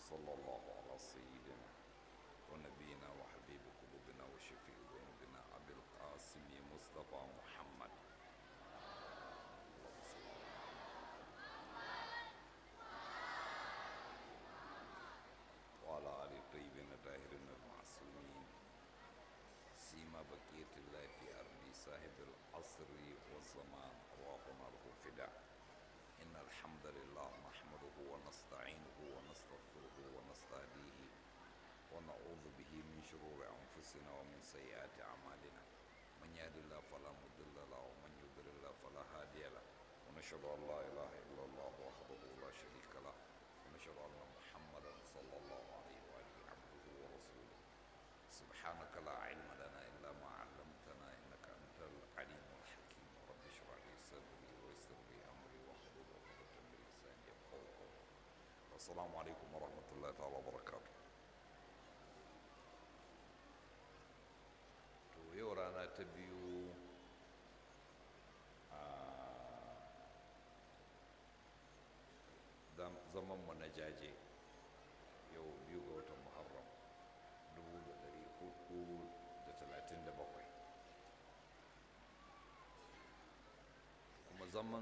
وصلى الله على سيدنا ونبينا وحبيب قلوبنا وشفيع ذنوبنا أبي القاسم مصطفى محمد اللهم صل على وعلى آل الطيبين الطاهرين المعصومين سيما بقية الله في أرض صاحب العصر والزمان أرواحنا له فداء إن الحمد لله نحمده ونستعينه ونستغفره ونستهديه ونعوذ به من شرور أنفسنا ومن سيئات أعمالنا من يهد الله فلا مضل له ومن يضلل الله فلا هادي له ونشهد أن لا إله إلا الله وحده لا شريك له ونشهد أن محمدا صلى الله عليه وآله عبده ورسوله سبحانك لا علم لنا إلا ما علمتنا إنك أنت العليم الحكيم رب اشرح لي صدري ويسر لي أمري واحلل عقدة من لساني يفقهوا قولي السلام عليكم ورحمة الله تعالى وبركاته to yau rana ta biyu a zamanmu na jaje yau biyu ga watan muharram 1437 kuma zaman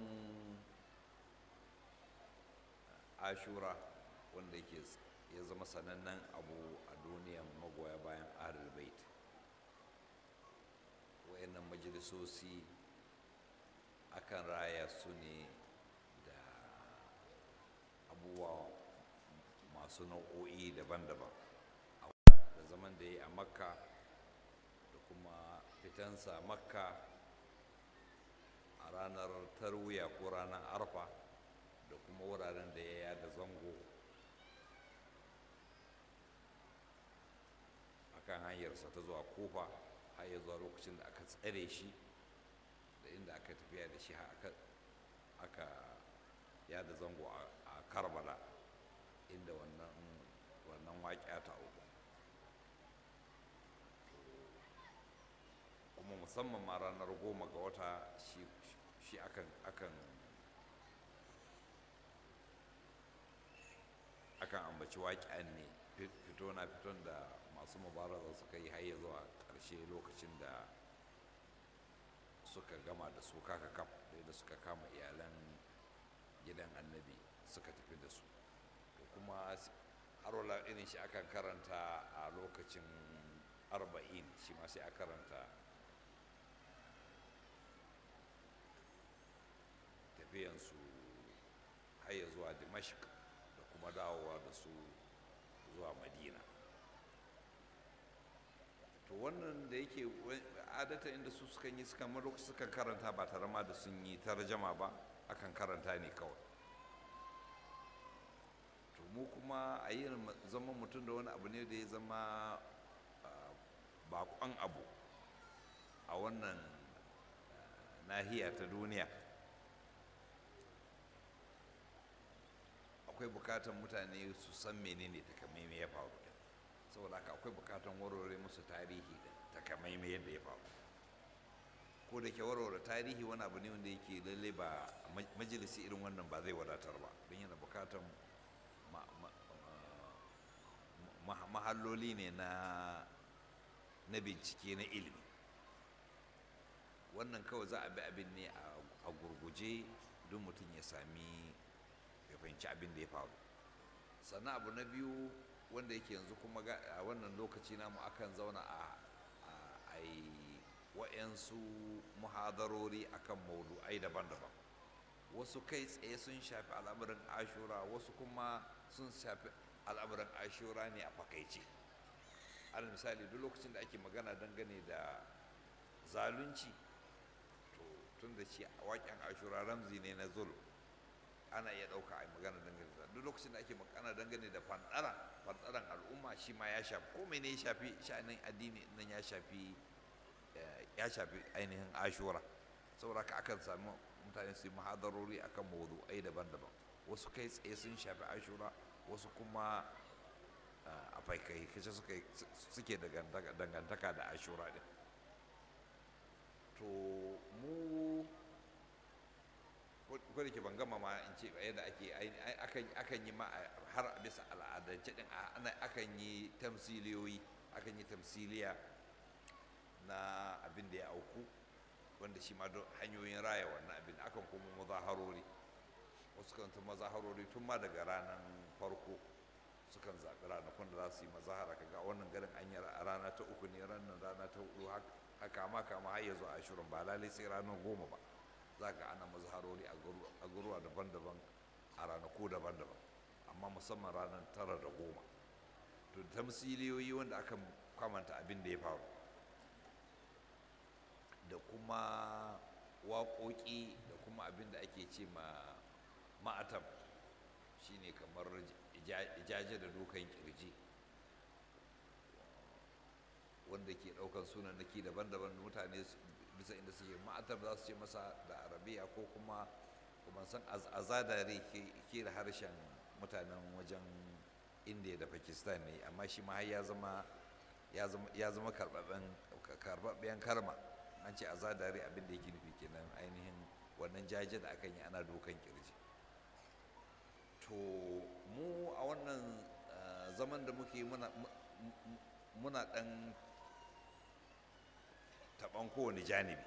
ashura wanda yake ya zama sanannen abu a duniyan magoya bayan ahlul bait wayannan majalisosi akan raya su ne da abubuwa masu nau'o'i daban-daban da zaman da ya yi a makka da kuma fitansa makka a ranar tarwiya ko ranar arfa da kuma wuraren da ya yada zango akan hanyarsa ta zuwa kofa har ya zuwa lokacin da aka tsare shi da inda aka tafiya da shi aka yada zango a karbala inda wannan wannan waƙiya ta uku kuma musamman ma ranar goma ga wata shi akan akan akan ambaci waƙiyan ne fito na fiton da masu mubaraza suka yi har zuwa ƙarshe lokacin da suka gama da su kaka kaf da suka kama iyalan gidan annabi suka tafi da su kuma harola irin shi akan karanta a lokacin arba'in shi ma sai a karanta tafiyansu haya zuwa dimashq da kuma dawowa da su zuwa madina to wannan da yake adata inda su sukan yi sukan lokaci sukan karanta ba tare ma da sun yi tarjama ba akan karanta ne kawai to mu kuma a yi zama mutum da wani abu ne da ya zama bakon abu a wannan nahiya ta duniya akwai bukatan mutane su san menene takamaimai ya faru da saboda haka akwai bukatan warware musu tarihi da takamaimai yadda ya faru ko da ke warware tarihi wani abu ne wanda yake lalle ba majalisi irin wannan ba zai wadatar ba don yana bukatan mahalloli ne na na bincike na ilimi wannan kawai za a bi abin ne a gurguje don mutum ya sami ya fahimci abin da ya faru sannan abu na biyu wanda yake yanzu kuma a wannan lokaci namu akan zauna a yi wa'yansu muhadarori akan maudu'ai daban-daban wasu kai tsaye sun shafi al'amuran ashura wasu kuma sun shafi al'amuran ashura ne a fakaice alal misali duk lokacin da ake magana dangane da zalunci to tun da shi waƙen ashura ramzi ne na zulm ana iya ɗauka a magana dangane da duk lokacin da ake magana dangane da fandara fandaran al'umma shi ma ya shafi ko ne ya shafi sha'anin addini nan ya shafi ya shafi ainihin ashura saboda haka akan sami mutane su yi mahadarori akan mawdu'ai daban-daban wasu kai tsaye sun shafi ashura wasu kuma a faikai kace suke dangantaka da ashura din to mu ko da ke ban gama ma in ce yadda ake akan yi ma har a bisa al'adance din akan yi tamsiliyoyi akan yi tamsiliya na abin da ya auku wanda shi ma don hanyoyin raya wannan abin akan kuma mazaharori wasu kan ta mazaharori tun ma daga ranar farko sukan zaɓi ranakun da za su yi mazahara kaga wannan garin an yi a rana ta uku ne ranar rana ta hudu haka ma kama har ya zo ashirin ba lalai sai ranar goma ba za ka ana mazharori a garuwa daban-daban a ranaku daban-daban amma musamman ranar tara da goma to tamsiliyoyi wanda aka kwamanta abin da ya faru da kuma waƙoƙi da kuma abin da ake ce ma ma'atam shine kamar jaje da dukan kirji wanda ke ɗaukan sunanaki daban-daban mutane bisa inda suke ma'atar za su ce masa da arabiya ko kuma kuma san azadare ke da harshen mutanen wajen indiya da pakistan ne amma shi ma ya zama ya zama karbabben karma an ce azadare abin da yake nufi kenan ainihin wannan jaje da akan yi ana dokan kirji to mu a wannan zaman da muke muna dan taɓan kowane janibi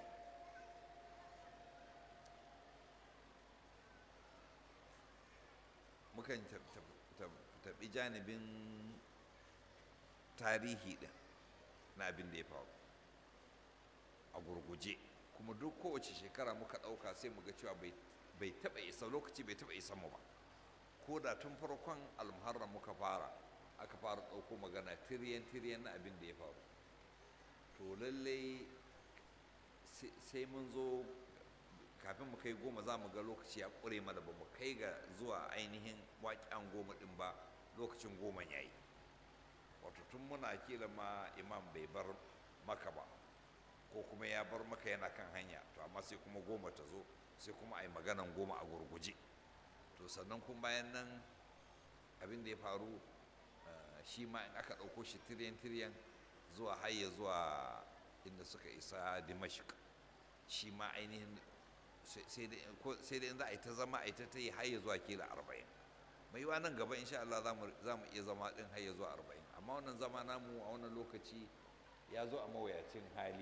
mukan taɓi janibin tarihi ɗin na abin da ya faru a gurguje kuma duk kowace shekara muka ɗauka sai mu ga cewa bai taɓa isa lokaci bai taɓa isa mu ba ko da tun farkon almuharram muka fara aka fara ɗauko magana tiriyan tiriyan na abin da ya faru to lallai sai mun zo kafin mu kai goma za mu ga lokaci ya ƙure mana ba mu kai ga zuwa ainihin waƙen goma ɗin ba lokacin goma ya yi wato tun muna kila ma imam bai bar maka ba ko kuma ya bar maka yana kan hanya to amma sai kuma goma ta zo sai kuma a yi maganan goma a gurguje to sannan kuma bayan nan abin da ya faru shi ma in aka ɗauko shi tiriyan tiriyan zuwa hayya zuwa inda suka isa dimashik shi ma ainihin sai dai in za a yi ta zama a yi ta ta yi hayya zuwa kila arba'in mai yiwa nan gaba insha Allah za mu iya zama ɗin hayya zuwa arba'in amma wannan zama namu a wannan lokaci ya zo a mawuyacin hali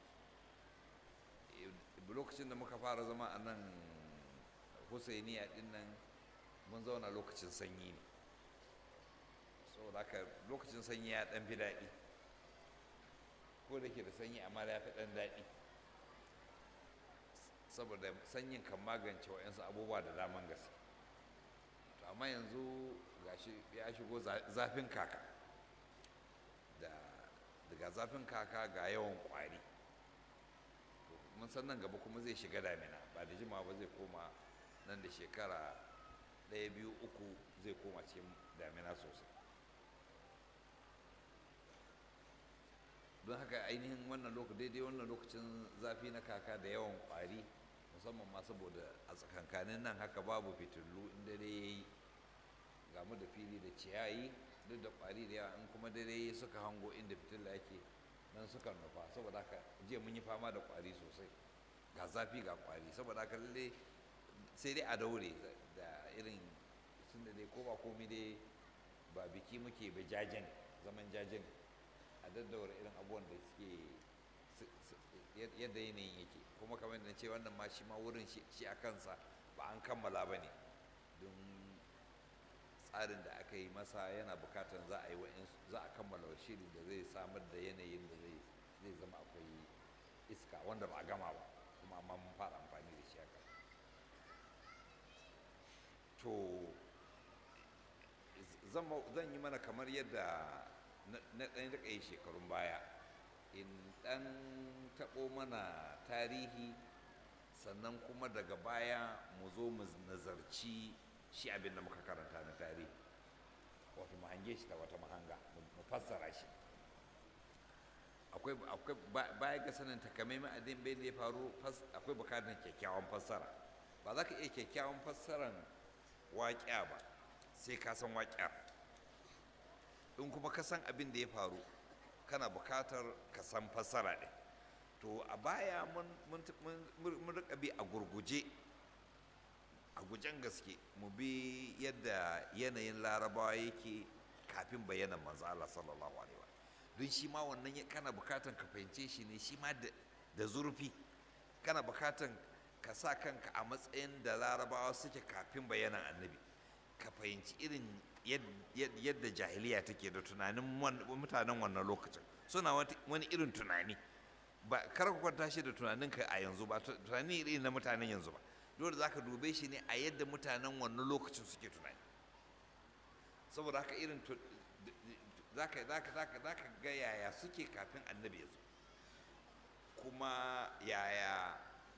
lokacin da muka fara zama a nan husainiya ɗin nan mun zauna lokacin sanyi ne saboda haka lokacin sanyi ya ɗan fi daɗi ko da ke da sanyi amma ya fi ɗan daɗi saboda sanyin kan magance wa'yansu abubuwa da daman gaske to amma yanzu gashi ya shigo zafin kaka da daga zafin kaka ga yawan kwari mun san nan gaba kuma zai shiga damina ba da jimawa ba zai koma nan da shekara ɗaya biyu uku zai koma cikin damina sosai don haka ainihin wannan lokacin daidai wannan lokacin zafi na kaka da yawan kwari musamman ma saboda a tsakankanin nan haka babu fitilu in dare ya yi gamu da fili da ciyayi duk da kwari da yawa in kuma dare suka hango inda fitila yake nan suka nufa saboda haka jiya mun yi fama da kwari sosai ga zafi ga kwari saboda haka lalle sai dai a daure da irin tun da dai ko ba komi dai ba biki muke ba jajen zaman jajen a daddaura irin abubuwan da suke yadda yanayin yake kuma kamar da ce wannan ma shi ma wurin shi a kansa ba an kammala ba ne don tsarin da aka yi masa yana bukatar za a yi za a kammala shiri da zai samar da yanayin da zai zama akwai iska wanda ba a gama ba kuma amma mun fara amfani da shi haka to zan yi mana kamar yadda na ɗan riƙa yi shekarun baya in ɗan taɓo mana tarihi sannan kuma daga baya mu zo mu nazarci shi abin da muka karanta na tarihi wato mu hange shi ta wata mahanga mu fassara shi akwai baya ga sanin takamaiman abin bai da ya faru akwai bukatar kyakkyawan fassara ba za ka iya kyakkyawan fassaran waƙya ba sai ka san waƙyar in kuma ka san abin da ya faru kana bukatar ka san fassara ɗin to a baya mun rika bi a gurguje gurgujen gaske mu bi yadda yanayin larabawa yake kafin bayanan manzo Allah sallallahu alaihi wa don shi ma wannan kana bukatan ka fahimce shi ne shi ma da zurfi kana bukatan ka sa kanka a matsayin da larabawa suke kafin bayanan annabi ka fahimci irin yadda jahiliya take da tunanin mutanen wannan lokacin suna wani irin tunani ba kar ka kwanta shi da tunaninka a yanzu ba tunani irin na mutanen yanzu ba dole za ka dube shi ne a yadda mutanen wannan lokacin suke tunani saboda haka irin za ka ga yaya suke kafin annabi ya zo kuma yaya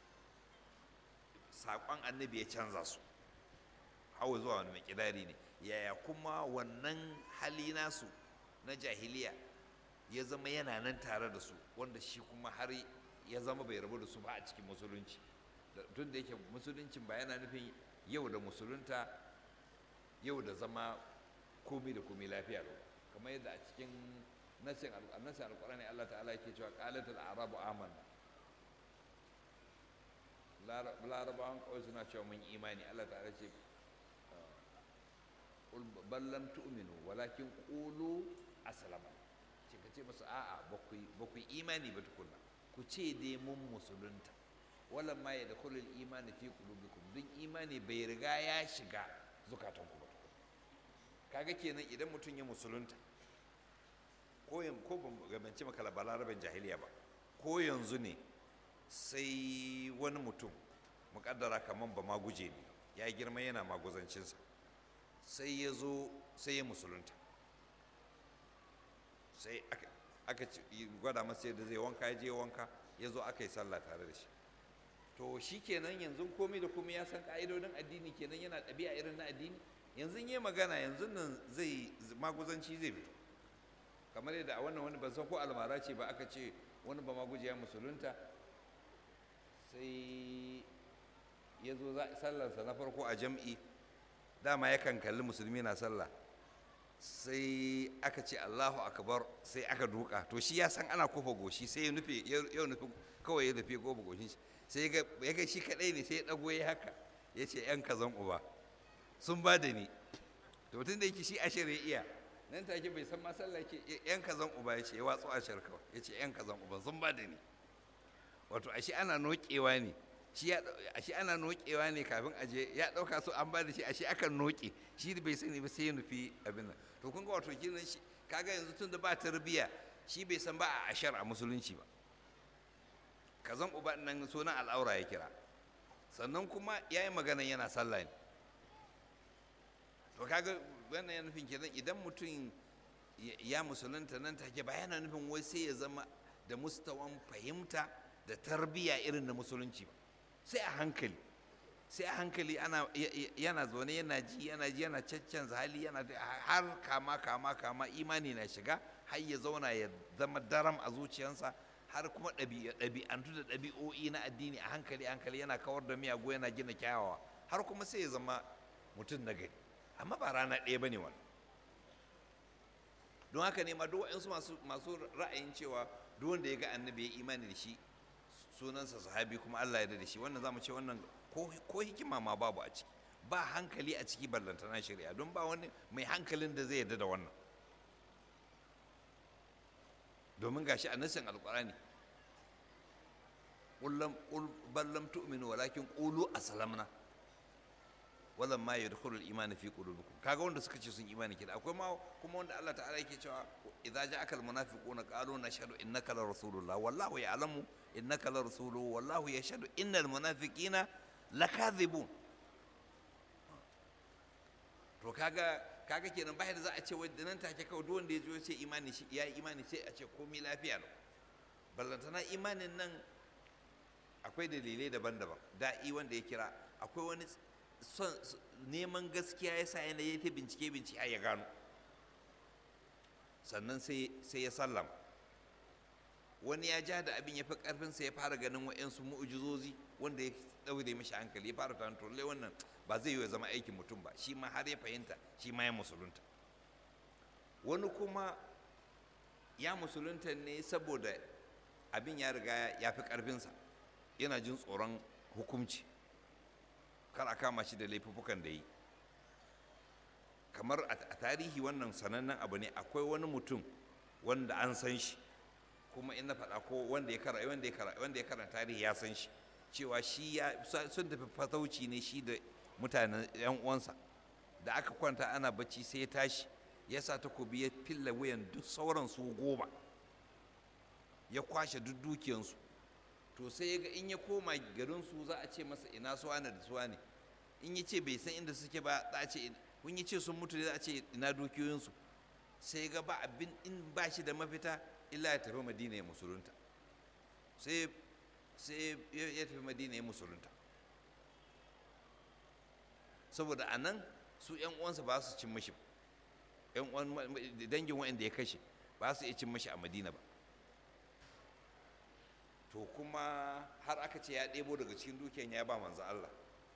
saƙon annabi ya canza su hawa zuwa wani makidari ne yaya kuma wannan hali nasu na jahiliya ya zama yana nan tare da su wanda shi kuma har ya zama bai rabu da su ba a cikin musulunci tun da yake musuluncin ba yana nufin yau da musulunta yau da zama komi da komi lafiya lau kamar yadda a cikin nasin alkurani Allah ta'ala yake cewa qalatul arabu amanna larabawan kawai suna cewa mun imani Allah ta'ala ce ballam tu'minu walakin qulu aslama ce ka ce musu a'a ba ku imani ba tukunna ku ce dai mun musulunta walan ma ya dakhulu al-imani fi qulubikum duk imani bai riga ya shiga zukatanku ba kaga kenan idan mutum ya musulunta ko ko ban gabance maka balaraben jahiliya ba ko yanzu ne sai wani mutum mukaddara kaman ba ma guje ne ya girma yana maguzancinsa sai ya zo sai ya musulunta sai aka gwada masa yadda zai wanka ya je wanka ya zo aka yi sallah tare da shi to shi kenan yanzu komai da komai ya san ka'idodin addini kenan yana ɗabi'a irin na addini yanzu yi magana yanzu nan zai maguzanci zai fito kamar yadda a wannan wani ban san ko almara ce ba aka ce wani ba maguje ya musulunta sai ya zo sallarsa na farko a jam'i dama yakan kalli musulmi na sallah sai aka ce allahu akbar sai aka duka to shi ya san ana kofa goshi sai ya nufi ya nufi kawai ya nufi kofa goshin shi sai ya ga shi kadai ne sai ya dago ya haka ya ce yan kazan uba sun ba da ni to tun da yake shi ashir ya iya nan take bai san ma sallah ke yan kazan uba ya ce ya watsu ashir kawai ya ce yan kazan uba sun ba da ni wato ashe ana nokewa ne shi ya ashe ana nokewa ne kafin aje ya dauka so an ba da shi ashe akan noke shi bai sani ba sai ya nufi abin nan to kun ga wato kinan shi kaga yanzu tun da ba tarbiya shi bai san ba a ashar a musulunci ba kazan uba nan sunan al'aura ya kira sannan kuma ya yi magana yana sallah ne to kaga wannan yana nufin kenan idan mutum ya musulunta nan take ba yana nufin wai sai ya zama da mustawan fahimta da tarbiyya irin na musulunci ba sai a hankali sai a hankali ana yana zaune yana ji yana ji yana caccanza hali yana har kama kama kama imani na shiga har ya zauna ya zama daram a zuciyarsa har kuma ɗabi'antu da ɗabi'o'i na addini a hankali hankali yana kawar da miyagu yana gina kyawawa har kuma sai ya zama mutum na gari amma ba rana ɗaya ba ne wani don haka ne ma duk waɗansu masu ra'ayin cewa duk wanda ya ga annabi ya imani da shi sunansa sahabi kuma Allah ya da shi wannan zamu ce wannan ko hikima ma babu a ciki ba hankali a ciki ballantana shari'a don ba wani mai hankalin da zai yarda da wannan domin gashi a nassin alkurani qul bal lam tu'minu walakin qulu aslamna walan ma yadkhulul iman fi qulubikum kaga wanda suka ce sun imani kida akwai ma kuma wanda Allah ta'ala yake cewa idza ja'akal munafiquna qalu nashhadu innaka la rasulullah wallahu ya'lamu innaka la rasuluhu wallahu yashhadu innal munafiqina lakadhibun to kaga kaga kenan bai da za a ce wai nan take kawai duk wanda ya zo ce imani shi ya imani sai a ce komai lafiya lau ballantana imanin nan akwai dalilai daban-daban da'i wanda ya kira akwai wani son neman gaskiya ya sa yana yi ta bincike bincike ya gano sannan sai ya sallama wani ya ja da abin ya fi karfinsa ya fara ganin wa'yansu mu'ujizozi wanda ya ɗaure mishi hankali ya fara tunanin to wannan ba zai yi ya zama aikin mutum ba shi ma har ya fahimta shi ma ya musulunta wani kuma ya musulunta ne saboda abin ya riga ya fi karfinsa yana jin tsoron hukunci kar a kama shi da laifukan da yi kamar a tarihi wannan sanannen abu ne akwai wani mutum wanda an san shi kuma in na faɗa ko wanda ya karanta wanda ya karanta wanda ya karanta tarihi ya san shi cewa shi ya sun tafi fatauci ne shi da mutanen yan uwansa da aka kwanta ana bacci sai ya tashi ya sa takobi ya filla wuyan duk sauran su goma ya kwashe duk dukiyansu to sai ya ga in ya koma garin su za a ce masa ina suwa ne da suwa ne in ya ce bai san inda suke ba za a ce kun yi ce sun mutu za a ce ina dukiyoyinsu sai ya ga ba abin in ba shi da mafita illa ya tafi madina ya musulunta sai sai ya tafi madina ya musulunta saboda a nan su yan uwansa ba su cin mashi yan uwan dangin wa'anda ya kashe ba su iya cin mashi a madina ba to kuma har aka ce ya ɗebo daga cikin dukiyan ya ba manzo Allah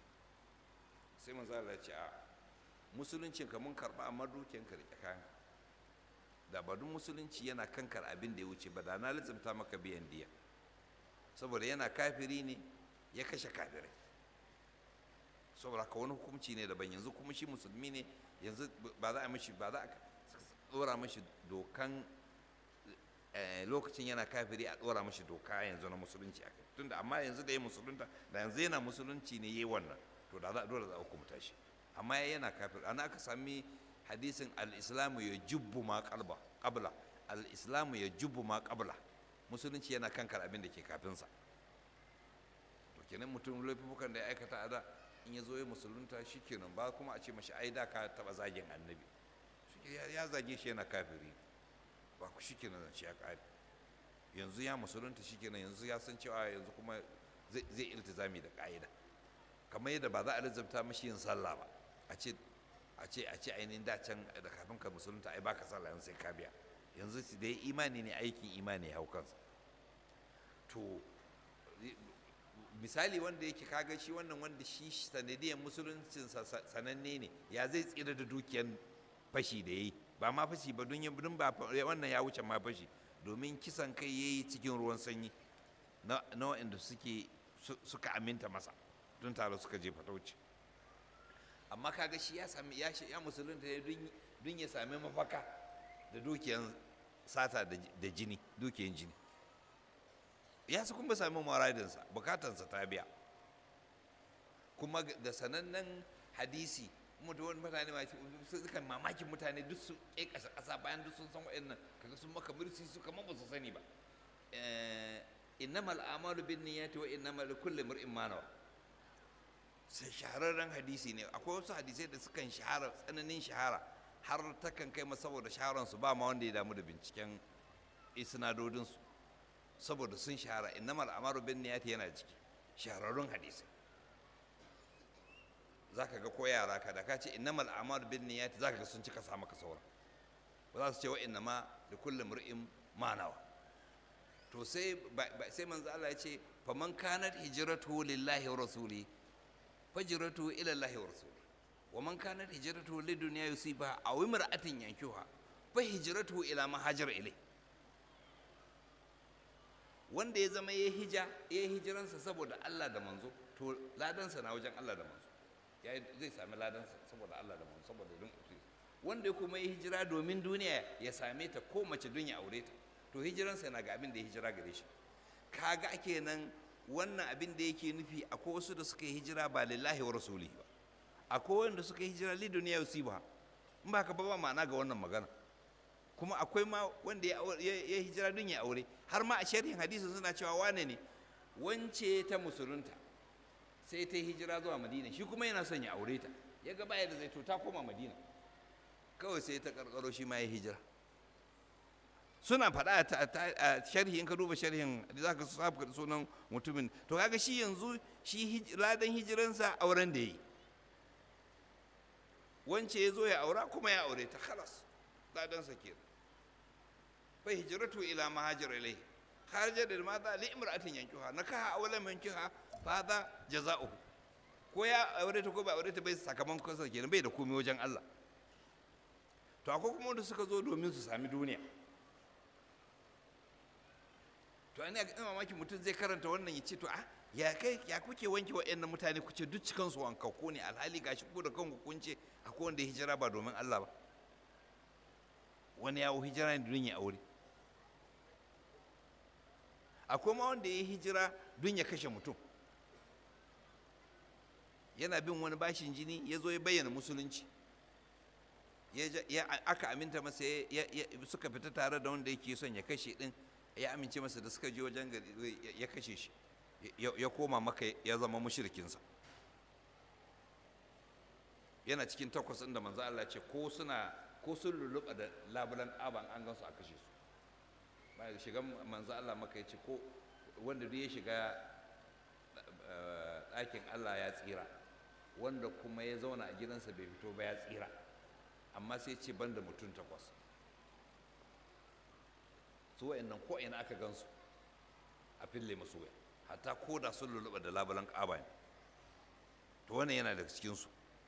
sai manzo Allah ya ce a musuluncin ka mun karɓa amma dukiyan ka rike kayan da ba duk musulunci yana kankar abin da ya wuce ba da na lizimta maka biyan diya saboda yana kafiri ne ya kashe kafirai saboda ka wani hukunci ne daban yanzu kuma shi musulmi ne yanzu ba za a mishi ba za a tsora mashi dokan lokacin yana kafiri a tsora mashi doka yanzu na musulunci a kai tunda amma yanzu da ya musulunta da yanzu yana musulunci ne yayi wannan to da za dole za a hukunta shi amma yana kafiri ana aka sami hadisin al-islamu ya jubbu ma qalba qabla al-islamu ya jubbu ma qabla musulunci yana kankar abin da ke kafinsa to kenan mutum laifukan da ya aikata a da in ya zo ya musulunta shi kenan ba kuma a ce mashi ai da ka taba zagin annabi ya zage shi yana kafiri ba ku shi kenan shi ya kare yanzu ya musulunta shi kenan yanzu ya san cewa yanzu kuma zai iltizami da ka'ida kamar yadda ba za a rizabta mashi yin sallah ba a ce a ce a ce ainihin da can da kafin ka musulunta ai baka sallah yanzu sai ka biya yanzu da ya imani ne aikin imani ya hau kansa to misali wanda yake kaga shi wannan wanda shi sanadiyar musuluncin sananne ne ya zai tsira da dukiyar fashi da yayi ba ma fashi ba don yin ba wannan ya wuce ma fashi domin kisan kai yayi cikin ruwan sanyi na waɗanda suke suka aminta masa tun tare suka je fatauci amma kaga shi ya sami ya ya musulunta ne don ya sami mafaka da dukiyan sata da jini dukiyan jini ya su kuma sami muradinsa bukatansa ta biya kuma da sanannen hadisi mutu wani mutane ma sukan mamakin mutane duk su ƙe ƙasa ƙasa bayan duk sun san wa'annan kaga sun maka mursi su kamar ba su sani ba innamal amalu bin niyyati wa innamal likulli mar'in ma nawa sai shahararren hadisi ne akwai wasu hadisai da sukan shahara tsananin shahara har takan kai ma saboda shaharansu ba ma wanda ya damu da binciken isnadodinsu saboda sun shahara innamal amaru bin niyati yana ciki shahararrun hadisai zaka ga ko yara ka da ka ce innamal amaru bin niyati zaka ga sun cika sa maka sauran ba za su ce wa innama da kullum mur'in manawa to sai sai manzo Allah ya ce faman kanat hijratuhu lillahi wa rasuli fajratuhu ila Allah wa rasuli wa man kanat hijratuhu lidunya yusiba aw imra'atin yankuha fa hijratuhu ila ma hajara ilai wanda ya zama ya hija ya hijiransa saboda Allah da manzo to ladansa na wajen Allah da manzo ya zai sami ladansa saboda Allah da manzo saboda don wanda ya kuma ya hijira domin duniya ya same ta ko mace don ya aure ta to hijiransa na ga abin da ya hijira gare shi kaga kenan wannan abin da yake nufi akwai wasu da suka yi hijira ba lillahi wa rasulihi ba akwai wanda suka yi hijira li duniya yusiba in ba ka ba ma'ana ga wannan magana kuma akwai ma wanda ya hijira don ya aure har ma a sharhin hadisin suna cewa wane ne wance ta musulunta sai ta hijira zuwa madina shi kuma yana son ya aure ta ya ga baya da zai to ta koma madina kawai sai ta karkaro shi ma ya hijira suna faɗa a sharhi in ka duba sharhin da za ka sabu sunan mutumin to kaga shi yanzu shi ladan hijiransa auren da ya yi wance ya zo ya aura kuma ya aure ta khalas ladansa kenan fa hijratu ila ma hajara ilai kharaja da mata li imra'atin yankiha nakaha awlan yankiha fa hada jaza'uhu ko ya aure ta ko ba aure ta bai sakamakon sa kenan bai da komai wajen Allah to akwai kuma wanda suka zo domin su sami duniya to ina ga mamaki mutum zai karanta wannan ya ce to ah ya kai ya kuke wanke wa'annan mutane kuce duk cikansu wankakku ne alhali gashi ku da kanku kun ce akwai wanda ya hijira ba domin Allah ba wani yawo hijira ne don ya aure akwai ma wanda ya hijira don ya kashe mutum yana bin wani bashin jini ya zo ya bayyana musulunci ya aka aminta masa suka fita tare da wanda yake son ya kashe din ya amince masa da suka je wajen gari ya kashe shi ya koma maka ya zama mushrikinsa yana cikin takwas inda manzo Allah ce ko suna ko sun lulluɓa da labulan aban an gansu a kashe su bayan shigan manzo Allah maka ya ce ko wanda duk ya shiga ɗakin Allah ya tsira wanda kuma ya zauna a gidansa bai fito ba ya tsira amma sai ce ban da mutum takwas su wa'annan ko ina aka gansu a fille masu waya hatta ko da sun lulluɓa da labulan ƙaba ne to wannan yana daga cikinsu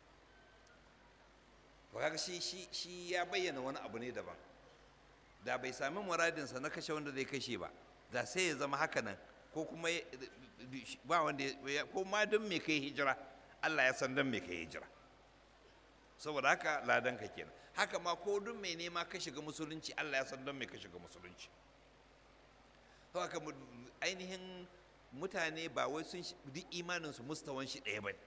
to kaga shi shi shi ya bayyana wani abu ne daban da bai sami muradinsa na kashe wanda zai kashe ba da sai ya zama haka nan ko kuma ba wanda ko ma don me kai hijira Allah ya san don me kai hijira saboda haka ladan ka kenan haka ma ko don me nema ka shiga musulunci Allah ya san don me ka shiga musulunci to haka ainihin mutane ba wai sun duk imaninsu mustawan shi ɗaya ba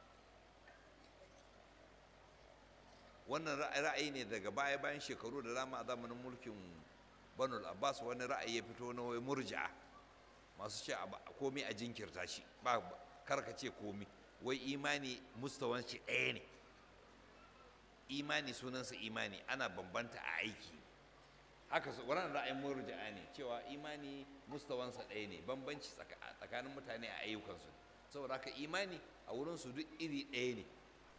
wannan ra'ayi ne daga baya bayan shekaru da dama a zamanin mulkin banul abbas wani ra'ayi ya fito na wai murji'a masu ce komi a jinkirta shi ba karka ce komi wai imani mustawan shi ɗaya ne imani sunansa imani ana bambanta a aiki haka su wannan ra'ayin murji'a ne cewa imani mustawansa ɗaya ne bambanci tsakanin mutane a ayyukansu saboda haka imani a wurinsu duk iri ɗaya ne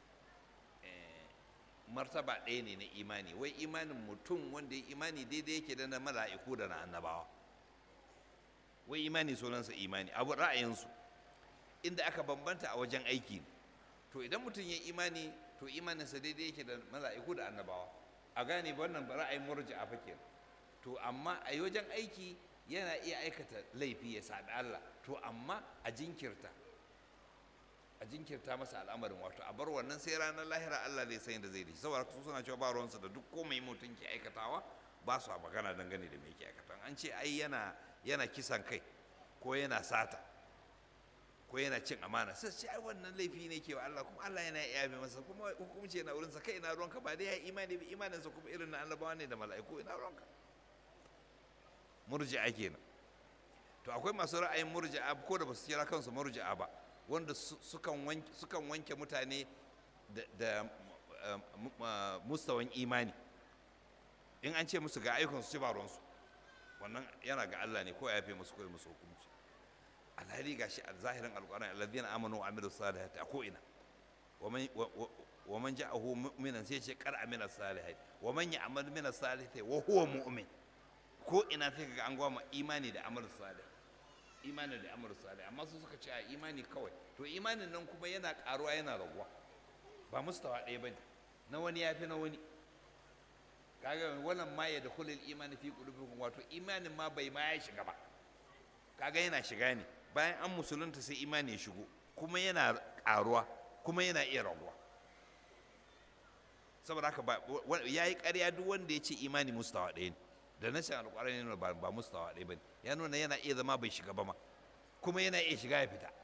martaba ɗaya ne na imani wai imanin mutum wanda ya imani daidai yake da na mala'iku da na annabawa wai imani sunansa imani abu ra'ayinsu inda aka bambanta a wajen aiki to idan mutum ya imani to imaninsa daidai yake da mala'iku da annabawa a gane wannan ra'ayin murji'a fa kenan to amma a wajen aiki yana iya aikata laifi ya saɓi Allah to amma a jinkirta a jinkirta masa al'amarin wato a bar wannan sai ranar lahira Allah zai san da zai da shi saboda su suna cewa ba ruwansa da duk komai mutum ke aikatawa ba su a magana dangane da me ke aikata an ce ai yana yana kisan kai ko yana sata ko yana cin amana sai ce ai wannan laifi ne ke wa Allah kuma Allah yana yabe masa kuma hukunci yana wurinsa kai ina ruwanka ba dai ya imani ba imaninsa kuma irin na annabawa ne da mala'iku ina ruwanka murji'a kenan to akwai masu ra'ayin murji'a ko da ba su kira kansu murji'a ba wanda sukan wanke mutane da mustawan imani in an ce musu ga ayyukan su ba ruwansu wannan yana ga Allah ne ko ya fi musu koyi musu hukunci alhali ga shi a zahirin alƙur'ani alladhina amanu wa amilu salihati a ko ina wa man ja'ahu mu'minan sai ce qad amila salihati wa man ya'mal min salihati wa huwa mu'min ko ina sai kaga an gwama imani da amal salih imani da amal salih amma su suka ce a imani kawai to imanin nan kuma yana karuwa yana raguwa ba mustawa ɗaya bane na wani yafi na wani kaga wannan ma ya dakhulul imani fi qulubikum wato imanin ma bai ma ya shiga ba kaga yana shiga ne bayan an musulunta sai imani ya shigo kuma yana karuwa kuma yana iya raguwa saboda haka ya yi ƙarya duk wanda ya ce imani mustawa ɗaya ne da nashin alƙwarani ne ba ba mustawa ɗaya ba ne ya nuna yana iya zama bai shiga ba ma kuma yana iya shiga ya fita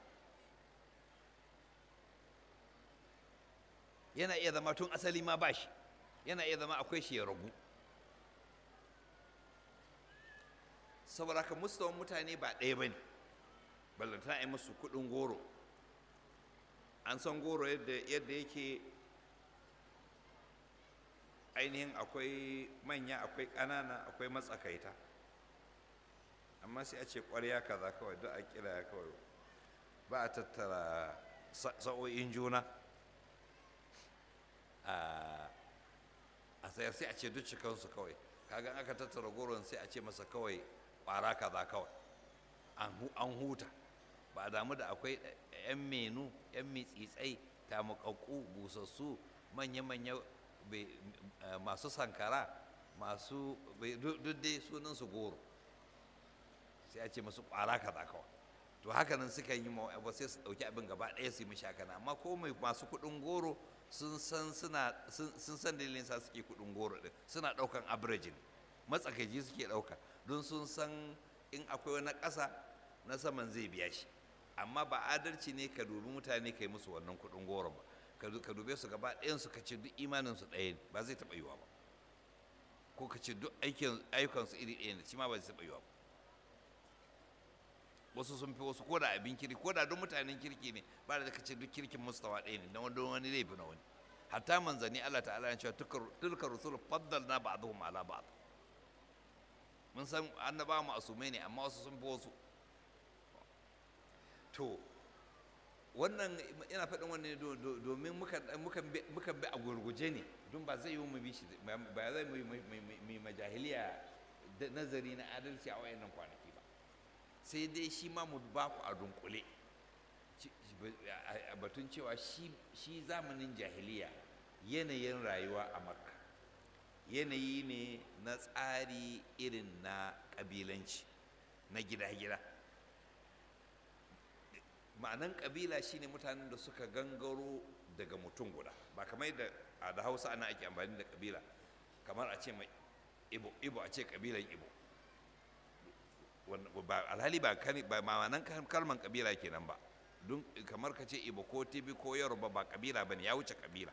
yana iya zama tun asali ma ba shi yana iya zama akwai shi ya ragu saboda haka mustawan mutane ba ɗaya ba ne ballantana a yi musu kuɗin goro an san goro yadda yake ainihin akwai manya akwai ƙanana akwai matsakaita amma sai a ce ƙwarya kaza kawai duk a kira kawai ba a tattara sa'o'in juna a sayar sai a ce duk cikansu kawai kaga aka tattara goron sai a ce masa kawai ƙwara kaza kawai an huta ba a damu da akwai 'yan menu 'yan mitsitsai tamakakku busassu manya-manya masu sankara masu duk dai sunansu goro sai a ce masu ƙwara kaza kawai to haka nan suka yi ma ba sai su ɗauki abin gaba ɗaya su yi mishi haka nan amma ko mai masu kuɗin goro sun san suna sun san dalilin sa suke kuɗin goro ɗin suna ɗaukan average matsakaici suke ɗauka don sun san in akwai wani ƙasa na saman zai biya shi amma ba adalci ne ka dubi mutane ka yi musu wannan kuɗin goron ba ka dube su gaba ɗayan su ka ce duk imanin su ɗaya ne ba zai taɓa yiwa ba ko ka ce duk ayyukan su iri ɗaya ne shi ma ba zai taɓa yiwa ba wasu sun fi wasu ko da abin kirki ko da duk mutanen kirki ne ba da ka ce duk kirkin mustawa ɗaya ne na wani wani laifi na wani hatta manzanni Allah ta'ala ya ce tilka rusul faddalna ba'dhum ala ba'd mun san annaba mu asumai ne amma wasu sun fi wasu to wannan ina faɗin wannan domin mukan bi a gurguje ne don ba zai yi mu bi shi ba zai mu yi majahiliya nazari na adalci a wayannan kwanaki ba sai dai shi ma mu ba ku a dunkule a batun cewa shi zamanin jahiliya yanayin rayuwa a makka yanayi ne na tsari irin na ƙabilanci na gida-gida ma'anan ƙabila shine mutanen da suka gangaro daga mutum guda ba kamar yadda a da hausa ana ake amfani da ƙabila kamar a ce mai ibo ibo a ce ƙabilan ibo alhali ba ma'anan kalman ƙabila kenan ba don kamar ka ce ibo ko tibi ko yoruba ba ƙabila ba ne ya wuce ƙabila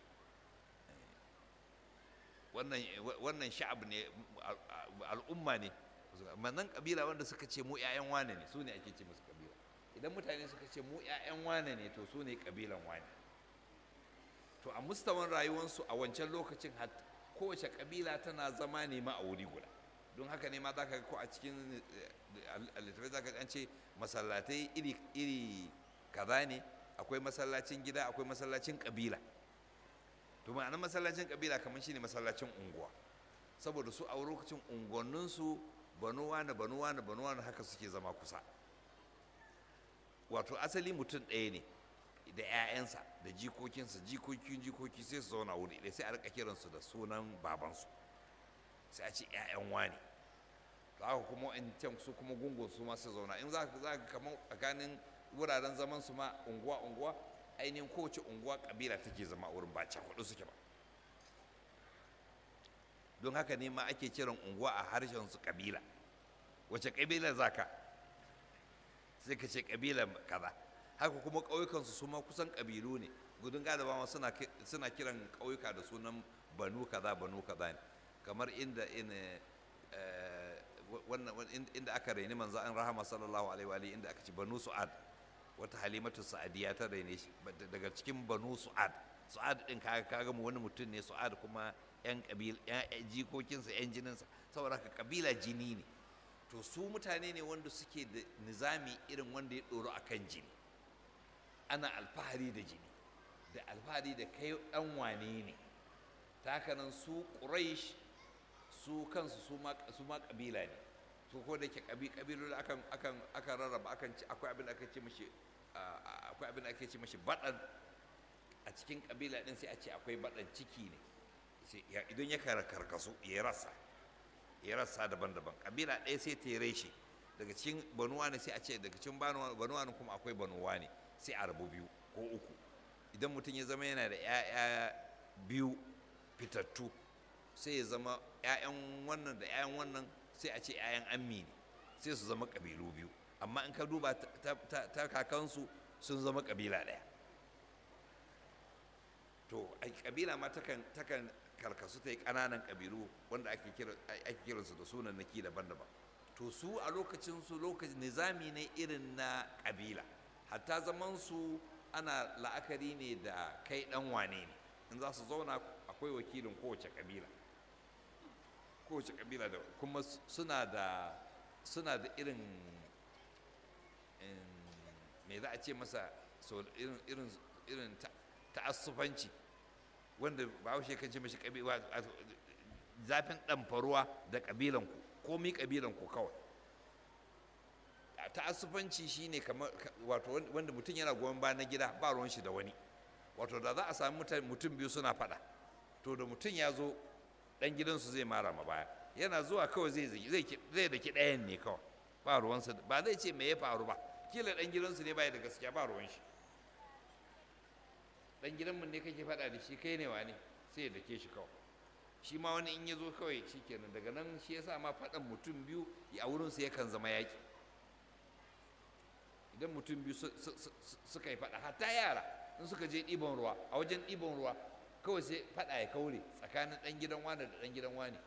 wannan sha'ab ne al'umma ne manan ƙabila wanda suka ce mu 'ya'yan wane ne su ne ake ce musu ƙabila idan mutane suka ce mu 'ya'yan wane ne to su ne ƙabilan wane to a mustawan rayuwarsu a wancan lokacin kowace ƙabila tana zama ne ma a wuri guda don haka ne ma za ka ko a cikin littattafai za ka an ce masallatai iri iri kaza ne akwai masallacin gida akwai masallacin ƙabila to ma'anar masallacin ƙabila kamar shine masallacin unguwa saboda su a lokacin unguwanninsu banuwa na banuwa na banuwa na haka suke zama kusa wato asali mutum ɗaya ne da 'ya'yansa da jikokinsa jikokin jikoki sai su zauna wuri ɗaya sai a rika kiransu da sunan babansu sai a ce 'ya'yan wani to haka kuma in can su kuma gungun su ma su zauna in za ka kamar tsakanin wuraren zaman su ma unguwa unguwa ainihin kowace unguwa kabila take zama a wurin ba cakuɗu suke ba don haka ne ma ake kiran unguwa a harshen su kabila wace kabila za ka sai ka ce kabila kaza haka kuma ƙauyukansu su ma kusan ƙabilu ne gudun galiba ma suna kiran ƙauyuka da sunan banu kaza banu kaza ne kamar inda inda aka raini manzo an rahama sallallahu alaihi wa inda aka ci banu su'ad wata halimatu sa'adiya ta raine shi daga cikin banu su'ad su'ad din kaga kaga mu wani mutum ne su'ad kuma yan kabil yan jikokinsa yan jininsa saboda haka kabila jini ne to su mutane ne wanda suke da nizami irin wanda ya ɗoro a kan jini ana alfahari da jini da alfahari da kai ɗan wane ne ta haka nan su ƙuraish su kansu su ma ƙabila ne su ko da ke ƙabilu akan akan akan rarraba akan ci akwai abin da aka ce mashi akwai abin da ake ce mashi baɗan a cikin ƙabila ɗin sai a ce akwai baɗan ciki ne idan ya karkasu ya rasa ya rasa daban-daban kabila ɗaya sai ta yi reshe daga cikin banuwa ne sai a ce daga cikin banuwa ne kuma akwai banuwa ne sai a rabu biyu ko uku idan mutum ya zama yana da 'ya'ya biyu fitattu sai ya zama 'ya'yan wannan da 'ya'yan wannan sai a ce 'ya'yan ammi ne sai su zama ƙabilu biyu amma in ka duba ta kakansu sun zama ƙabila ɗaya to ƙabila ma takan karkasu ta yi ƙananan ƙabilu wanda ake kiransu da sunan naki daban-daban to su a lokacin su lokacin nizami ne irin na ƙabila hatta zaman su ana la'akari ne da kai ɗan wane ne in za su zauna akwai wakilin kowace ƙabila kowace ƙabila da kuma suna da suna da irin me za a ce masa irin irin ta'assufanci wanda bahaushe kan ce mashi kabila zafin ɗamfaruwa da ƙabilanku komi ƙabilanku kawai ta'assufanci shine kamar wato wanda mutum yana goyon ba na gida ba ruwan shi da wani wato da za a sami mutum biyu suna faɗa to da mutum ya zo ɗan gidansu zai mara ma baya yana zuwa kawai zai zai zai daki ɗayan ne kawai ba ruwansa ba zai ce me ya faru ba kila ɗan gidansu ne baya da gaskiya ba ruwan shi ɗan gidanmu ne kake faɗa da shi kai ne wa ne sai ya dake shi kawai shi ma wani in ya zo kawai shi kenan daga nan shi yasa ma faɗan mutum biyu a wurinsa yakan zama yaƙi idan mutum biyu suka yi faɗa hatta yara in suka je ɗiban ruwa a wajen ɗiban ruwa kawai sai faɗa ya kaure tsakanin ɗan gidan wane da ɗan gidan wane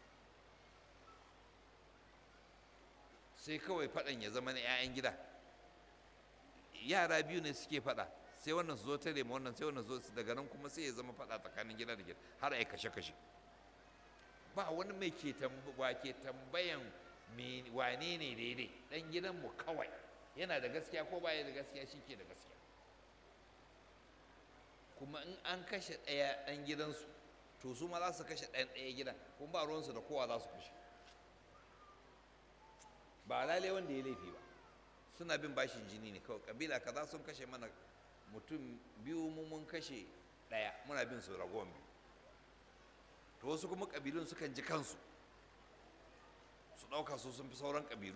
sai kawai faɗan ya zama na 'ya'yan gida yara biyu ne suke faɗa sai wannan su zo tare ma wannan sai wannan zo daga nan kuma sai ya zama faɗa tsakanin gida da gida har a yi kashe-kashe ba wani mai ke wa ke tambayan wane ne daidai ɗan gidanmu kawai yana da gaskiya ko baya da gaskiya shi ke da gaskiya kuma in an kashe ɗaya ɗan gidansu to su ma za su kashe ɗan ɗaya gidan kuma ba ruwansu da kowa za su kashe ba lalai wanda ya laifi ba suna bin bashin jini ne kawai kabila kaza sun kashe mana mutum biyu mu mun kashe ɗaya muna bin su ragowar biyu to wasu kuma kabilun sukan ji kansu su ɗauka su sun fi sauran kabilu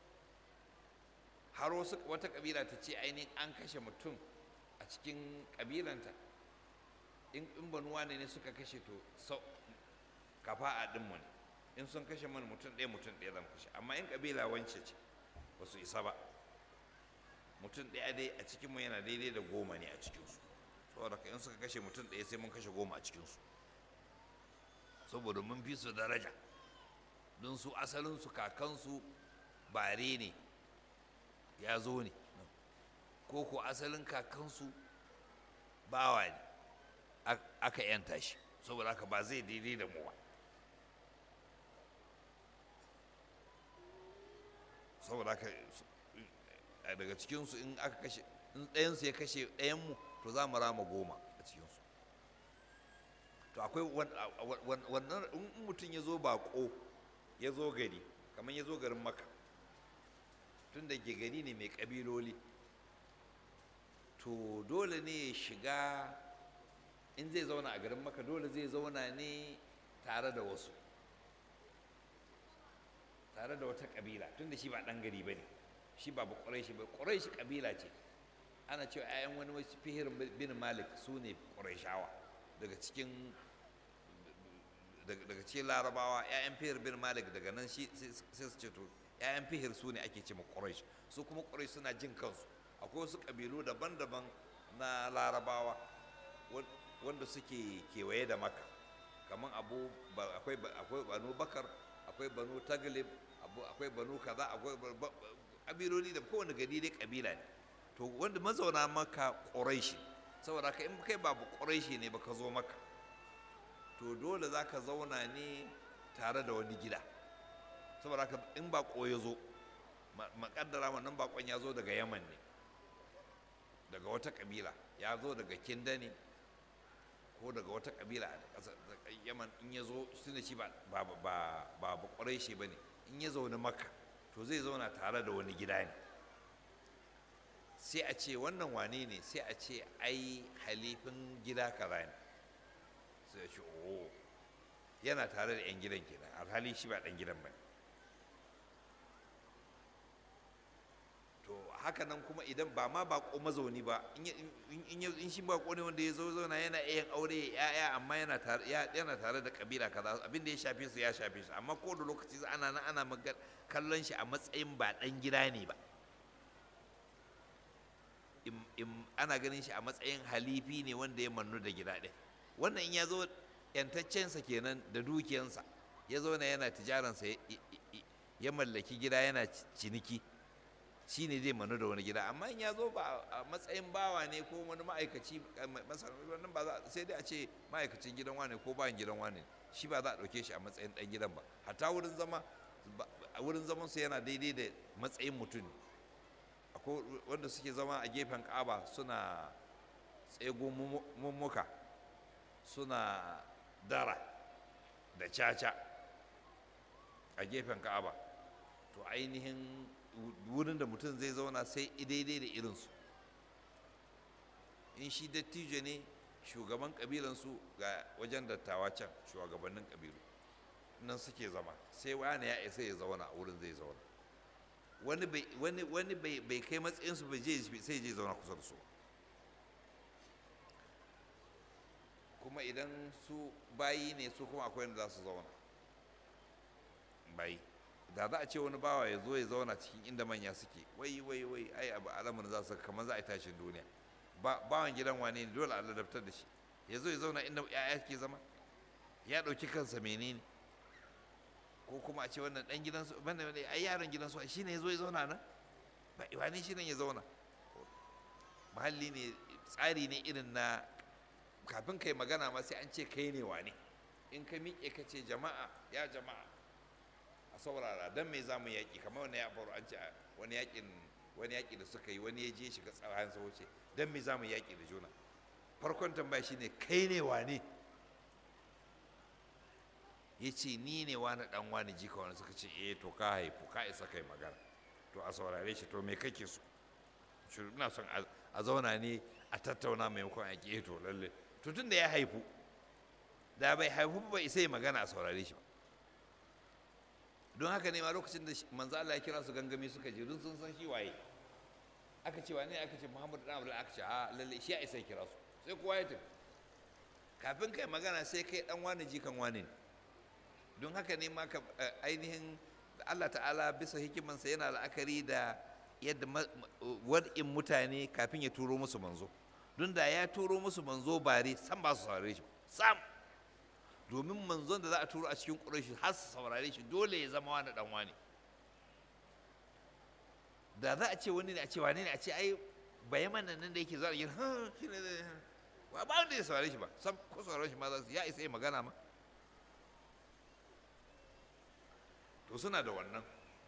har wasu wata kabila ta ce ainihin an kashe mutum a cikin kabilanta in banuwa ne ne suka kashe to sau kafa a ɗinmu ne in sun kashe mana mutum ɗaya mutum ɗaya zan kashe amma in kabila wance ce ba su isa ba mutum ɗaya dai a cikinmu yana daidai da goma ne a cikinsu saboda in suka kashe mutum ɗaya sai mun kashe goma a cikinsu saboda mun fi su daraja don su asalinsu kakansu bare ne ya zo ne ko ko asalin kakansu bawa ne aka yanta shi saboda haka ba zai daidai da mu ba saboda haka daga cikinsu in aka kashe in ɗayansu ya kashe ɗayanmu to za mu rama goma a cikinsu to akwai wannan in mutum ya zo baƙo ya zo gari kamar ya zo garin maka tun da ke gari ne mai ƙabiloli to dole ne ya shiga in zai zauna a garin maka dole zai zauna ne tare da wasu tare da wata ƙabila tun da shi ba ɗan gari ba ne shi ba ba ƙwarai shi ba ƙwarai shi ƙabila ce ana cewa 'ya'yan wani wasu fihir bin malik su ne ƙwarai daga cikin daga cikin larabawa 'ya'yan fihir bin malik daga nan shi sai su ce to 'ya'yan fihir su ne ake ce ma ƙwarai su kuma ƙwarai suna jin kansu akwai wasu ƙabilu daban-daban na larabawa wanda suke kewaye da maka kamar abu akwai banu bakar akwai banu taglib akwai banu kaza akwai ƙabiloli da kowane gari dai ƙabila ne to wanda mazauna maka ƙuraishi saboda ka in kai babu ƙuraishi ne baka zo maka to dole za ka zauna ne tare da wani gida saboda ka in baƙo ya zo makaddara wannan baƙon ya zo daga yaman ne daga wata ƙabila ya zo daga kinda ne ko daga wata ƙabila a ƙasar yaman in ya zo tunda shi ba ba ba ba ƙuraishi ba ne in ya zaune maka to zai zauna tare da wani gida ne sai a ce wannan wane ne sai a ce ai halifin gida kaza ne sai a ce oh yana tare da 'yan gidan kenan alhali shi ba ɗan gidan ba to haka nan kuma idan ba ma bako mazauni ba in shi bako ne wanda ya zo zauna yana yin aure ya'ya amma yana tare da kabila kaza abin da ya shafe su ya shafe su amma ko da lokaci ana nan ana kallon shi a matsayin ba ɗan gida ne ba ana ganin shi a matsayin halifi ne wanda ya mannu da gida ɗin wannan in ya zo yantaccensa kenan da dukiyansa ya zo na yana tijaransa ya mallaki gida yana ciniki shi ne zai manu da wani gida amma in ya zo ba a matsayin bawa ne ko wani ma'aikaci wannan ba za sai dai a ce ma'aikacin gidan wane ko bayan gidan wane shi ba za a ɗauke shi a matsayin ɗan gidan ba hatta wurin zama wurin zaman su yana daidai da matsayin mutum akwai wanda suke zama a gefen ƙaba suna tsego mummuka suna dara da caca a gefen ka'aba to ainihin wurin da mutum zai zauna sai daidai da irinsu in shi dattijo ne shugaban kabilansu ga wajen dattawa can shugabannin kabilu nan suke zama sai wani ya isa ya zauna a wurin zai zauna wani bai wani wani bai bai kai matsayin su bai je sai je zauna kusa da su kuma idan su bayi ne su kuma akwai wanda za su zauna bayi da za a ce wani bawa ya zo ya zauna cikin inda manya suke wai wai wai ai abu alamun za su kamar za a yi tashin duniya bawan gidan wane ne dole a ladabtar da shi ya zo ya zauna inda ya'ya ke zama ya ɗauki kansa menene ko kuma a ce wannan ɗan gidansu banda ai yaron gidansu shi ne ya zo ya zauna nan ba wane shi nan ya zauna mahalli ne tsari ne irin na kafin kai magana ma sai an ce kai ne wane in ka miƙe ka ce jama'a ya jama'a a saurara don me za mu yaƙi kamar wani ya faru an ce wani yaƙin wani yaƙi da suka yi wani ya je shiga tsarayen sa wuce don me za mu yaƙi da juna farkon tambaya shine kai ne wane ya ce ni ne wani ɗan wani jika wani suka ce eh to ka haifu ka isa kai magana to a saurare shi to me kake so ina son a zauna ne a tattauna maimakon a ƙi to lalle to tun da ya haifu da bai haifu ba isa yi magana a saurare shi ba don haka ne ma lokacin da manzo Allah ya kira su gangami suka je don sun san shi waye aka ce wane aka ce Muhammad dan Abdul aka ce a lalle shi ya isa kira su sai kowa ya tafi kafin kai magana sai kai dan wani jikan wani ne don haka ne ma ka ainihin Allah ta'ala bisa hikimansa yana la'akari da yadda wad'in mutane kafin ya turo musu manzo don da ya turo musu manzo bare san ba su saurare shi sam domin manzon da za a turo a cikin ƙurashi har su saurare shi dole ya zama wani ɗan wani da za a ce wani ne a ce wani ne a ce ai bayan nan da yake zuwa yin ha shi ne ba ba wanda ya saurare shi ba sam ko saurare shi ma za su ya isa yi magana ma to suna da wannan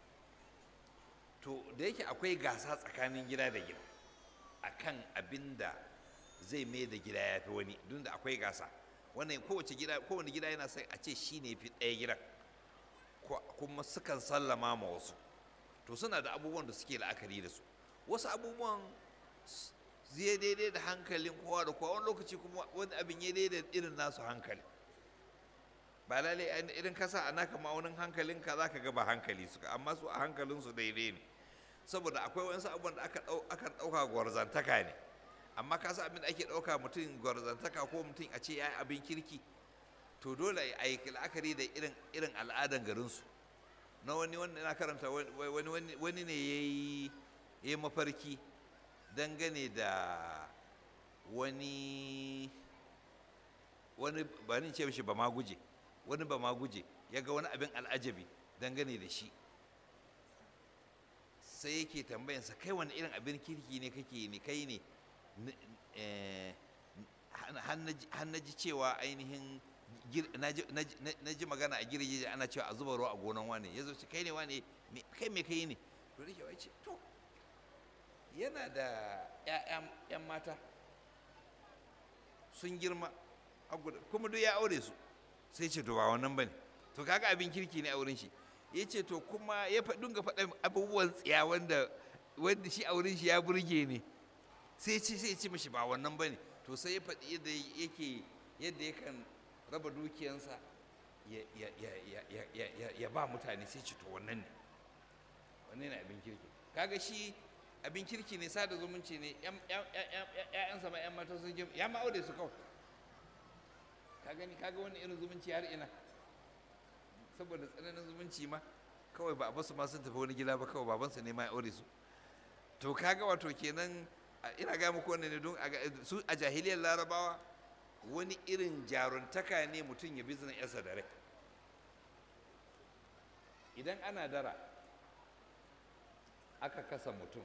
to da yake akwai gasa tsakanin gida da gida akan abin da zai mai da gida ya fi wani duk da akwai gasa wannan kowace gida kowane gida yana sai a ce shi ne fi ɗaya gidan kuma sukan sallama ma wasu to suna da abubuwan da suke la'akari da su wasu abubuwan zai daidai da hankalin kowa da kowa wani lokaci kuma wani abin ya daidai da irin nasu hankali ba lalai irin kasa a naka ma'aunin hankalin ka zaka ga ba hankali suka amma su a hankalin su daidai ne saboda akwai wasu abubuwan da aka ɗauka gwarzantaka ne amma ka san abin da ake ɗauka mutum gwarzantaka ko mutum a ce ya yi abin kirki to dole a yi la'akari da irin irin al'adan garinsu na wani wanda na karanta wani wani ne ya yi mafarki dangane da wani wani ba ni ce mishi ba ma guje wani ba ma guje ya ga wani abin al'ajabi dangane da shi sai yake tambayansa kai wani irin abin kirki ne kake ne kai ne har na ji cewa ainihin na ji magana a girgije ana cewa a zuba ruwa a gonan wane ya zo ce kai ne wane kai me kai ne to da kewa ce to yana da 'yan mata sun girma kuma duk ya aure su sai ce to ba wannan bane to kaga abin kirki ne a wurin shi ya ce to kuma ya dinga faɗa abubuwan tsiya wanda wanda shi a wurin shi ya burge ne sai ce sai ce mishi ba wannan bane to sai ya faɗi yadda yake yadda yakan raba dukiyansa ya ba mutane sai ce to wannan ne wannan ne abin kirki kaga shi abin kirki ne sada zumunci ne ƴaƴansa ma ƴan mata sun girma ya ma aure su kawai ka gani kaga wani irin zumunci har ina saboda tsananin zumunci ma kawai ba a basu ma sun tafi wani gida ba kawai babansa ne ma ya aure su to kaga wato kenan ina ga muku wannan ne don su a jahiliyar larabawa wani irin jaruntaka ne mutum ya bizina yarsa da rai idan ana dara aka kasa mutum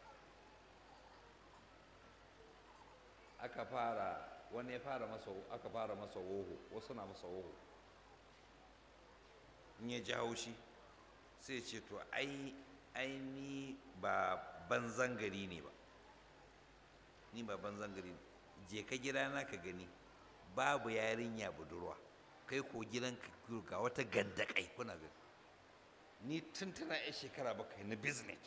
aka fara wani ya fara masa aka fara masa woho wasu na masa woho in ya jawo shi sai ce to ai ai ni ba banzan gari ne ba ni ba banzan gari ne je ka gida na ka gani babu yarinya budurwa kai ko gidan ka ga wata gandakai kuna gani ni tun tana yan shekara bakwai na business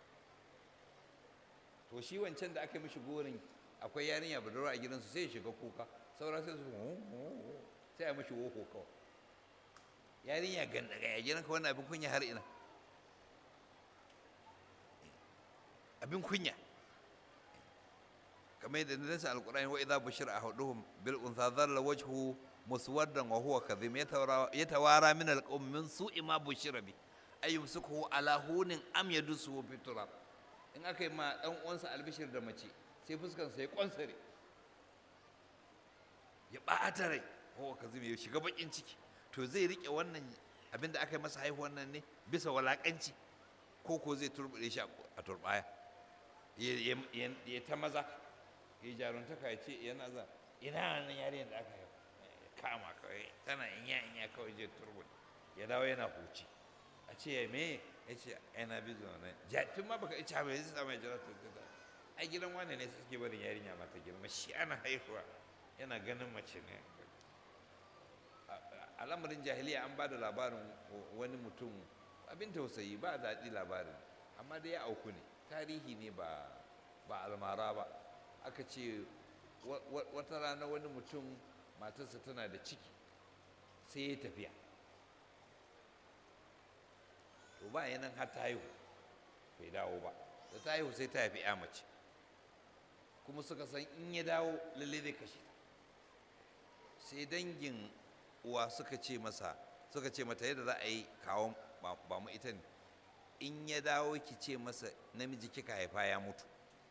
to shi wancan da aka mishi gorin akwai yarinya budurwa a gidansu sai ya shiga kuka saura sai su sai a mishi woko kawai yarinya gandakai a gidanka wannan abin kunya har ina abin kunya kamar yadda na nasa alkur'ani wa idza bushira ahaduhum bil untha dhalla wajhu muswaddan wa huwa kadhim yatawara min alqawm min su'i ma bushira bi ayyumsikuhu ala hunin am yadusu fi turab in aka yi ma dan uwansa albishir da mace sai fuskan sa ya kwansare ya ɓata rai huwa kadhim ya shiga bakin ciki to zai rike wannan abin da aka yi masa haihuwan nan ne bisa walakanci ko ko zai turbuɗe shi a turbaya ya ta maza ya jaruntaka ya ce yana za ina nan yarinyar da aka haihu kama kawai tana inya inya kawai je turbul ya dawo yana huci a ce ya me ya ce yana bizo na ja tun ma baka ica bai zai mai jira ta ta ai gidan wane ne suke barin yarinya mata girma shi ana haihuwa yana ganin mace ne al'amarin jahiliya an ba da labarin wani mutum abin tausayi ba daɗi labarin amma dai ya auku ne tarihi ne ba ba almara ba aka ce wata rana wani mutum matarsa tana da ciki sai ya tafiya to ba nan har ta haihu bai dawo ba da ta haihu sai ta haifi ya mace kuma suka san in ya dawo lalle zai kashe ta sai dangin uwa suka ce masa suka ce mata yadda za a yi kawo ba mu ita ne in ya dawo ki ce masa namiji kika haifa ya mutu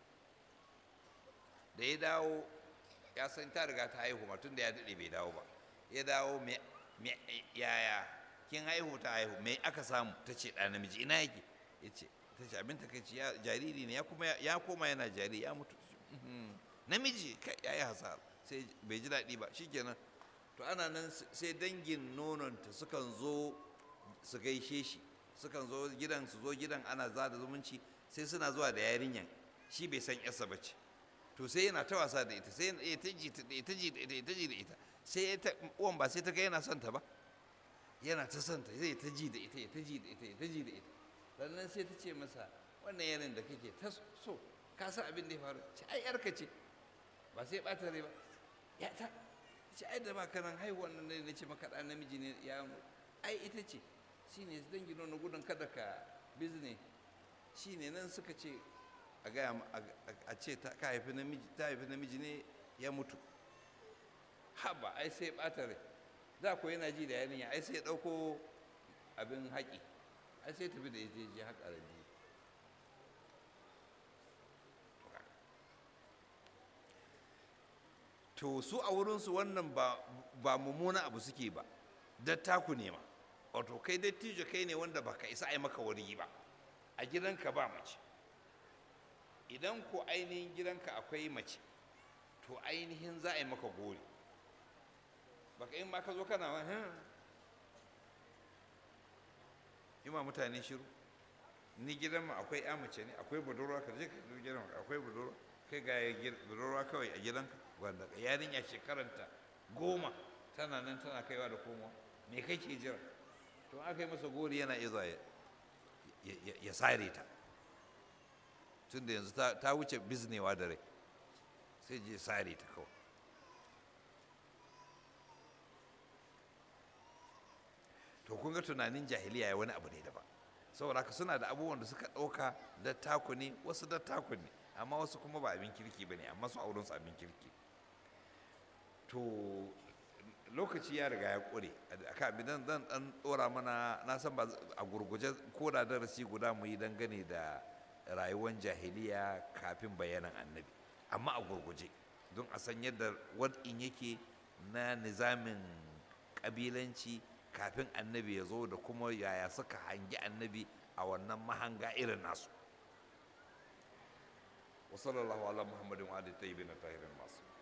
da ya dawo ya san ta riga ta haihu ma tun da ya daɗe bai dawo ba ya dawo yaya kin haihu ta haihu me aka samu ta ce ɗa namiji ina yake ya ce ta ce abin takaici jariri ne ya koma yana jariri ya mutu namiji ya yi hasara sai bai ji daɗi ba shikenan to ana nan sai dangin nononta sukan zo su gaishe shi sukan zo gidan su zo gidan ana za da zumunci sai suna zuwa da yarinyan shi bai san yarsa ba ce to sai yana ta wasa da ita sai ya ta ji da ita ji da ita ya ta ji da ita sai ya ta uwan ba sai ta ga yana son ta ba yana ta son ta zai ta ji da ita ya ta ji da ita ya ta ji da ita sannan sai ta ce masa wannan yanin da kake ta so ka san abin da ya faru ce ai yarka ce ba sai ɓata rai ba ya ta ce ai da ba kanan haihuwan nan ne ce maka ɗan namiji ne ya ai ita ce shine dangi nuna gudun kada ka bizne shine nan suka ce a gaya a ce ta haifi namiji ta haifi namiji ne ya mutu haba ai sai ɓata rai da ko yana ji da yarinya ai sai ya ɗauko abin haƙi ai sai tafi da ya je je haƙa rabi to su a wurinsu wannan ba mummuna abu suke ba dattaku ne ma wato kai dattijo kai ne wanda baka isa a yi maka wari ba a gidanka ba mace idan ko ainihin gidanka akwai mace to ainihin za a yi maka gori baka in ma ka zo kana wani yi ma mutane shiru ni gidan ma akwai ya mace ne akwai budurwa ka je ka zo gidan akwai budurwa kai ga budurwa kawai a gidanka wanda yarinya shekaranta goma tana nan tana kaiwa da komowa me kake jira to aka yi masa gori yana iya zuwa ya sare ta tun da yanzu ta wuce biznewa da rai sai je sare ta kawai to kun ga tunanin jahiliya ya wani abu ne daban saboda haka suna da abubuwan da suka ɗauka dattaku ne wasu dattaku ne amma wasu kuma ba abin kirki ba ne amma su auren su abin kirki to lokaci ya riga ya ƙure aka abin zan dan ɗora mana na san ba a gurguje ko da darasi guda mu yi dangane da rayuwar jahiliya kafin bayanan annabi amma a gurguje don a san yadda wad'in yake na nizamin ƙabilanci kafin annabi ya zo da kuma yaya suka hangi annabi a wannan mahanga irin nasu wa sallallahu ala muhammadin wa alihi tayyibin tahirin masu